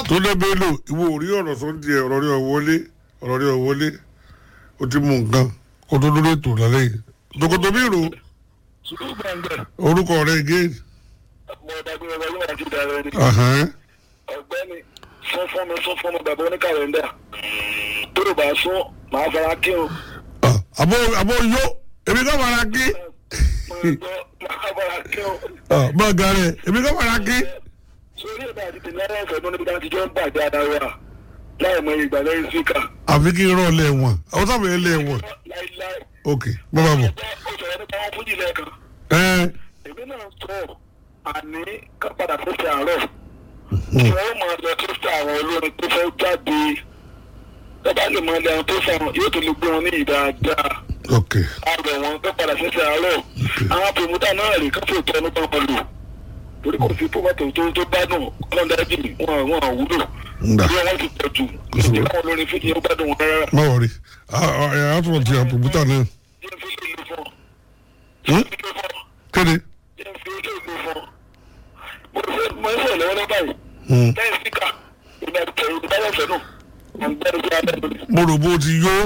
tó dé bello ìwọ ò rí ọ̀rọ̀ sọ díẹ̀ ọ̀rọ̀ rí ọ̀wọ́lé ọ̀rọ̀ rí ọ̀wọ́lé o ti mú nǹkan kó tó lórí ètò lálẹ́ yìí tòkòtò bí rò sùkúrù gbàngàn orúkọ rẹ̀ gé mo dàgbére wọlé àti ìdàrẹ́ ni ọ̀gbẹ́ni sọ fún mi sọ fún mi bàbá oníkàlẹ́ndà tó lè bá sún màá fara kí o àbọ̀ àbọ̀ yó èmi kọ́ fara kí màá fara kí o. bọ́ọ̀gà rẹ̀ èmi kọ́ fara kí. sórí ẹ̀dá àti tèmi ara ẹ̀fẹ̀ tó níbi tá a ti jọ ń bàjẹ́ ara wa láì mọ ìgbà lẹ́yìn síkà. àfi kí n rán lẹ́wọ̀n àwọn sábà yẹn lẹ́wọ̀n láíláí. ok bàbá bọ̀. ó sọ̀rọ̀ nípa wọn fújì lẹ́ẹ̀kan. ẹ èmi náà sọ àní ká padà tó fi àárọ̀. wọ́n máa lọ tó fi àwọn olórin tó fẹ́ jáde. tọ́ba lè máa lẹ àwọn tó fẹ́ wọn yóò tó lè gbé wọn ní ìdáadáa. ok àgbẹ̀ wọn tó padà tó fi àárọ̀. àwọn pèmútà náà rè káfíń tó ẹnu pàpà lò. torí kò sí pọ́pọ́tò tó tó gbádùn ọlọ́dàájì wọn àwọn àwúlò. Nda. bí wọ́n ti pọ̀ jù. ìdí káwọn olórin fíjì ó gbádùn wọn rárá. má wọrí àtúntò ti àpòmútà náà jẹ́ fi lè lò fún ọ. Hmm? jẹ́ fi lè fún ọ. kéde. jẹ́ fi lè lò fún ọ. mo fẹ́ mo ń sọ̀rọ̀ lọ́wọ́ báyìí. Hmm. lẹ́yìn síkà ìgbà tẹ̀yìn ìgbà lọ́sẹ̀ náà. mo ń gbẹ́rù sí abẹ́ mi. mo rò bó ti yó